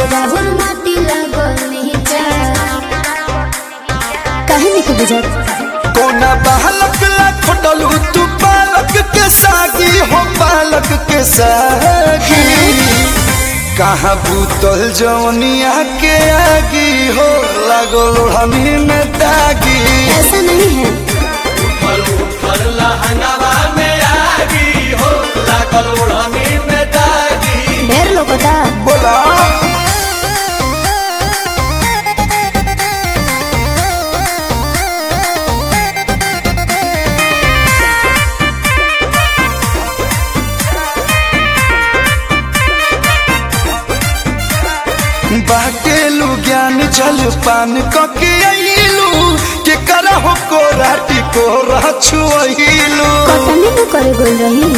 राहुल माटी लागल नीचा काहे नहीं बुझत कोना बालक ला खोटलू तू बालक के सागी हो बालक के सागी कहाँ भूतल जवनिया के आगी हो लागो लोहनी में दागी ऐसा नहीं है ढेर लोग बता बोला बाटेलू ज्ञान जल पान कके अइलू के करहो को राटी को रछुइलू कटनी न करे गोल रही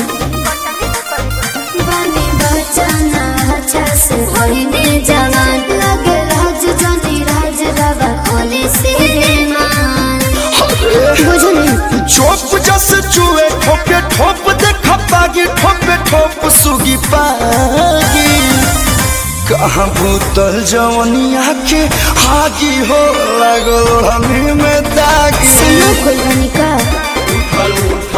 बने बचाना अच्छा से होइने जवान लगे राज जनी राज रवा खोले से मान बुझो नहीं चोप जस चुए ठोके ठोप देख पागी ठोपे ठोप सुगी पागी कहाँ भूतल जवनिया के हागी हो लागल हमी में दागी सुनो कोई बनी का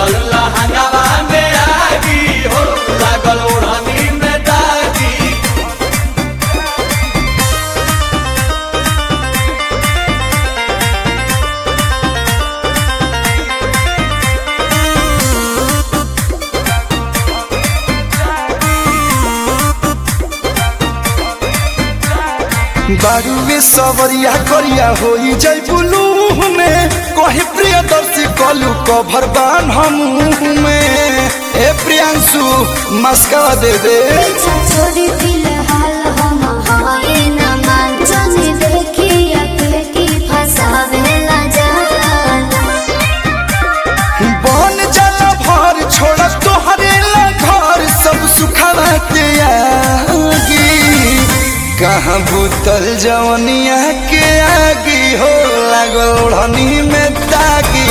बारूवे सवरिया करिया होई जय बुलू में कहे प्रियदर्शी कलू कभर बान हम में ए प्रियांशु मस्का दे दे पीछा छोड़ी फिलहाल हम हाय न मान जने देखी अके की फसावेला जाना बन जाला भर छोड़ तोहरे ला घर सब सुखावा के आगी कहाँ भूतल जवनिया के आगी हो लागल ओढ़नी में दागी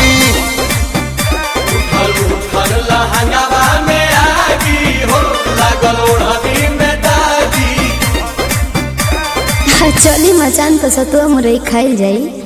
चली मचान तो सतुआ मुरई खाइल जाई